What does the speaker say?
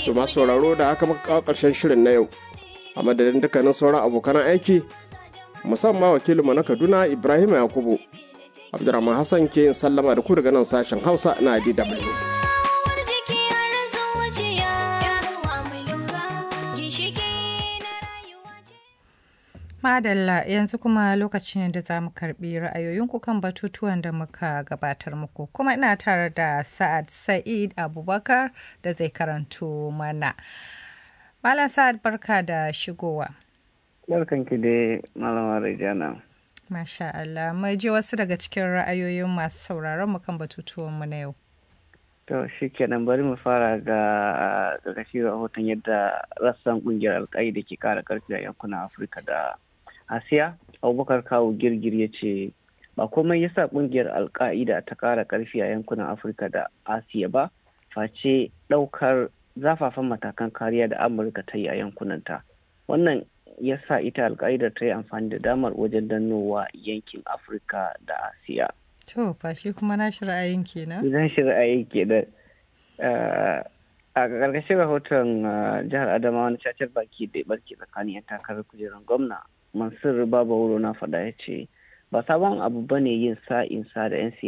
To masu sauraro da haka muka kawo ƙarshen shirin na yau. A madadin dukkanin sauran abokan aiki musamman wakilinmu na Kaduna Ibrahim Yakubu. Abdurrahman Hassan ke yin sallama da ku daga nan sashen Hausa na DW. Madalla yanzu kuma lokacin da za mu karbi ra'ayoyinku kan batutuwan da muka gabatar muku kuma ina tare da Sa'ad Sa'id Abubakar da zai karanto mana. Malam Sa'ad barka da shigowa. Barkanki dai Malama Rejana. Masha Allah, mai ji wasu daga cikin ra'ayoyin masu sauraron mu kan batutuwan mu na yau. To shi kenan bari mu fara ga ƙarƙashin rahoton yadda rassan ƙungiyar alƙaida ke ƙara ƙarfi a yankunan Afirka da Asiya. Abubakar Kawu Girgir ya ce ba komai yasa ƙungiyar alƙa'ida ta ƙara ƙarfi a yankunan Afirka da Asiya ba, face ɗaukar zafafan matakan kariya da Amurka ta yi a yankunanta. Wannan ya sa ita alƙa'ida ta yi amfani da damar wajen dannowa yankin Afirka da Asiya. To, ba shi kuma na shi ra'ayin kenan? Zan shi ra'ayin kenan. A ƙarƙashin rahoton jihar Adamawa wani cacar baki da barke tsakanin 'yan takarar kujerar gwamna, Mansur Baba Wuro na faɗa ya ce, ba sabon abu ba ne yin sa'in sa da 'yan siyasa